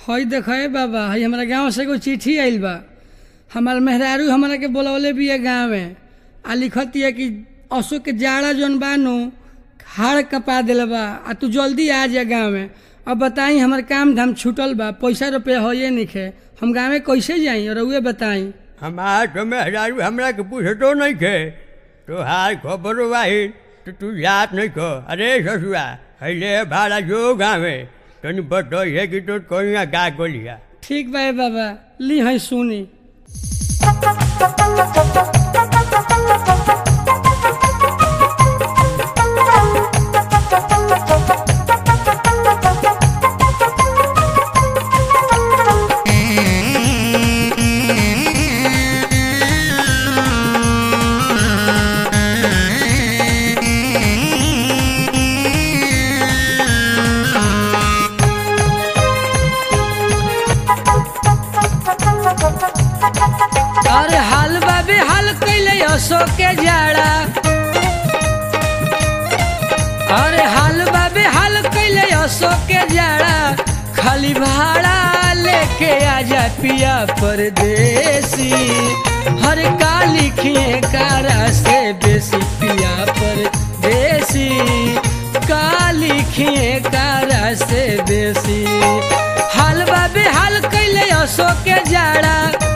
हई देखे बाबा हई हमारा गांव से एगो चिट्ठी आइल बा हमार मेहरारू हमरा के बोलवले बिया गाँव में आ लिखतिया कि अशोक के जाड़ा जौन बा नु हाड़ कपा दिल बा आ तू जल्दी आ जा गाँव में अब बताई हमार काम धाम छूटल बा पैसा रुपया होइए निखे हम गाँव में कैसे जाई और उहे बताई हमार तो मेहरारू हमरा के पूछतो नहीं खे तो हाल खबर वाही तो तू जात नहीं खो अरे ससुआ हैले भाड़ा जो गावे तनी बतो है कि तो कोई ना का गोलिया ठीक बा ए बाबा ली हई सुनी अरे हाल बाबे हाल कैले अशोक के जाड़ा अरे हाल बाबे हाल कैले अशोक के जाड़ा खाली भाड़ा लेके आजा पिया परदेसी हर का लिखिए कारा से बेसी पिया परदेसी का लिखिए कारा से बेसी हाल बाबे हाल कैले अशोक के जाड़ा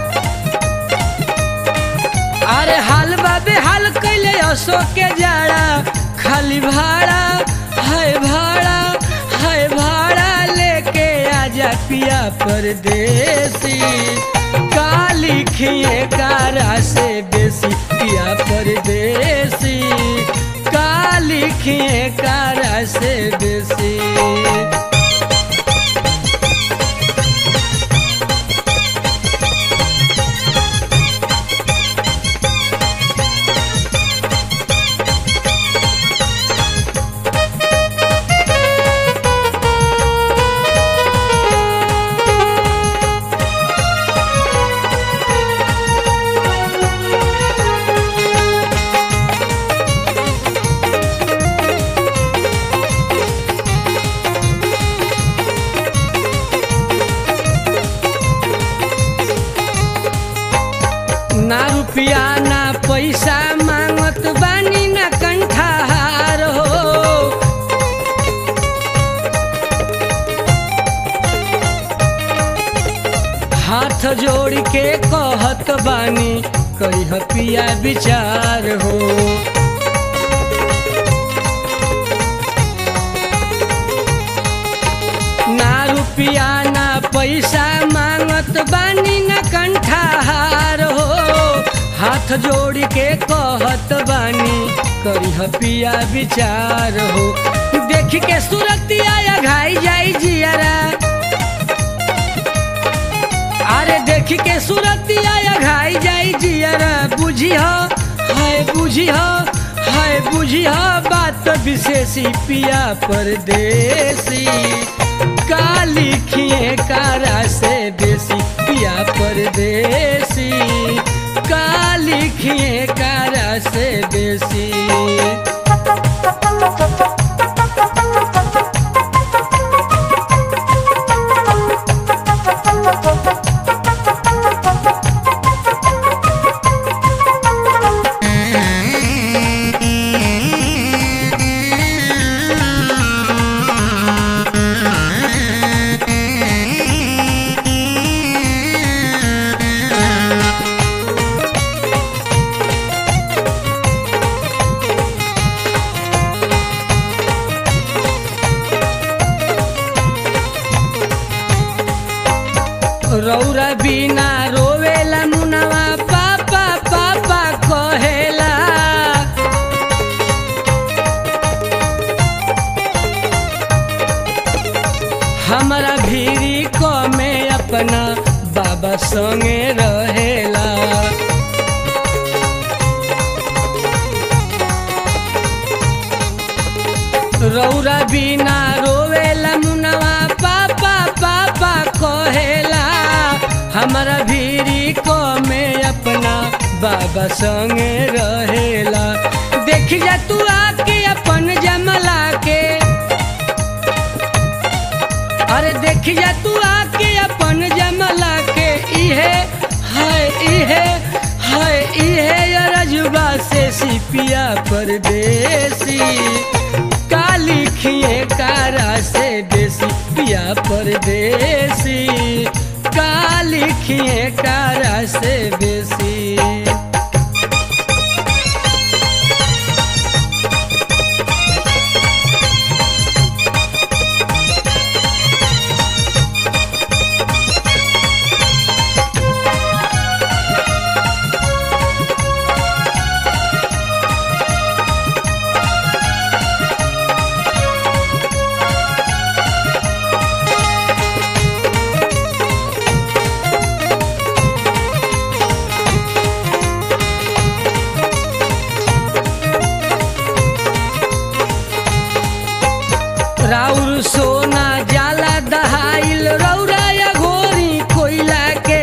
अरे हाल बाबे हाल कैले अशोक के जाड़ा खाली भाड़ा है भाड़ा है भाड़ा लेके आजा पिया परदेसी का लिखिए कारा से बेसी पिया परदेसी का लिखिए कारा से बेसी ना रुपया ना पैसा मांगत बानी ना कंठार हो हाथ जोड़ के कहत बानी करी पिया विचार हो ना रुपया ना पैसा मांगत बानी ना कंठार हो हाथ जोड़ के कहत बानी करी पिया विचार हो देख के सुरतिया या घाई जाई जियारा अरे देख के सुरतिया या घाई जाई जियारा बुझी हो हाय बुझी हो हाय बुझी हो बात विशेषी पिया परदेसी का लिखिए कारा से बेसी पिया परदेसी का लिखिए कारा से बेसी रौरा बिना रोवेला मुनवा पापा पापा कहेला हमारा भीरी को में अपना बाबा संगे रहेला रौरा बिना रोवेला मुनवा पापा पापा कहेला हमारा भीरी को में अपना बाबा संगे रहेला देख जा तू आके अपन जमला के अरे देख जा तू आके अपन जमला के इहे है इहे है इहे रजुबा से सिपिया परदेसी काली खिए कारा से देसी पिया परदेसी काली खिए कारा से बेसी राउर सोना जाला दहाइल रौरा या घोरी कोइला के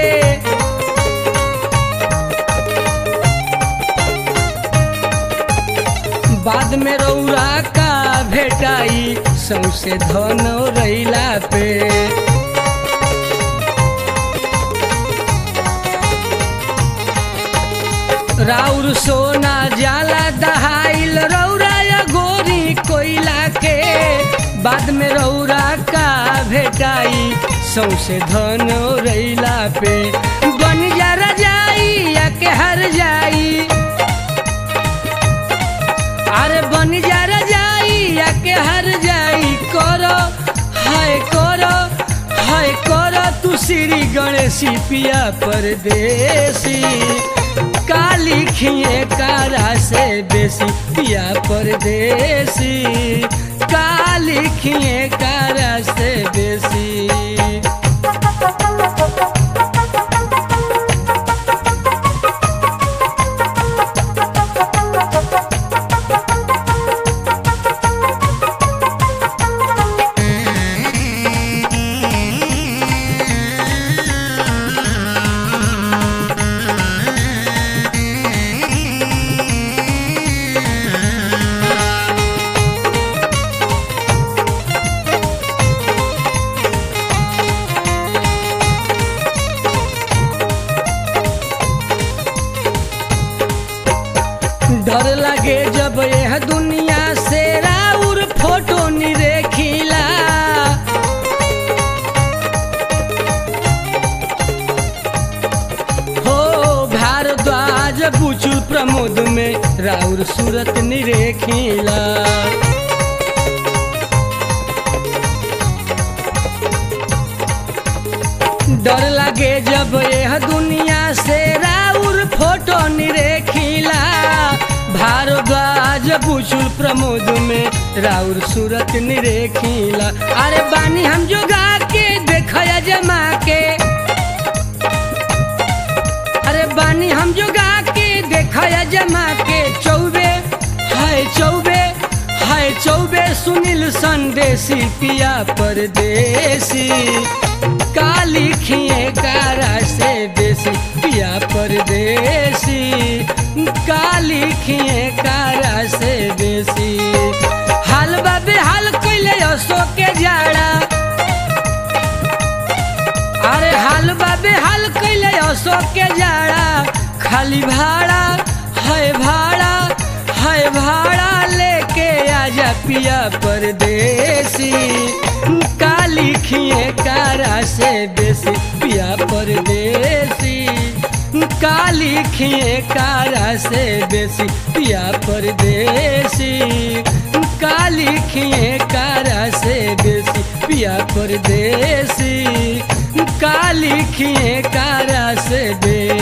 बाद में रौरा का भेटाई सौसे धन रैला पे राउर सोना जाला दहाइल रौरा या गोरी कोइला के बाद में रौरा का भेटाई सौसे धन रैला पे बन जा रजाई या के हर जाई अरे बन जा रजाई या के हर जाई करो हाय करो हाय करो तू श्री गणेशी पिया परदेसी काली खिए कारा से बेसी पिया परदेसी काली खिए कारा से बेसी डर लगे जब यह दुनिया से राउर फोटो निरेखिला हो भारद्वाज बुचुल प्रमोद में राउर सूरत निरेखिला डर लगे जब यह दुनिया से राउर फोटो निरेखिला भारद्वाज बुचुल प्रमोद में राउर सूरत निरेखिला अरे बानी हम जोगा के देखया जमा के अरे बानी हम जोगा के देखया जमा के चौबे हाय चौबे हाय चौबे सुनील संदेशी पिया परदेसी काली खिए कारा से बेसी पिया परदेसी काली खिए कारा से बेसी हाल बाबे हाल कैले असो के जाड़ा अरे हाल बाबे हाल कैले असो के जाड़ा खाली भाड़ा है भाड़ा है भाड़ा लेके आजा पिया परदेसी काली खिए कारा से बेसी पिया परदेसी काली खिए कारा से बेसी पिया परदेसी काली खिए कारा से बेसी पिया परदेसी काली खिए कारा से बेसी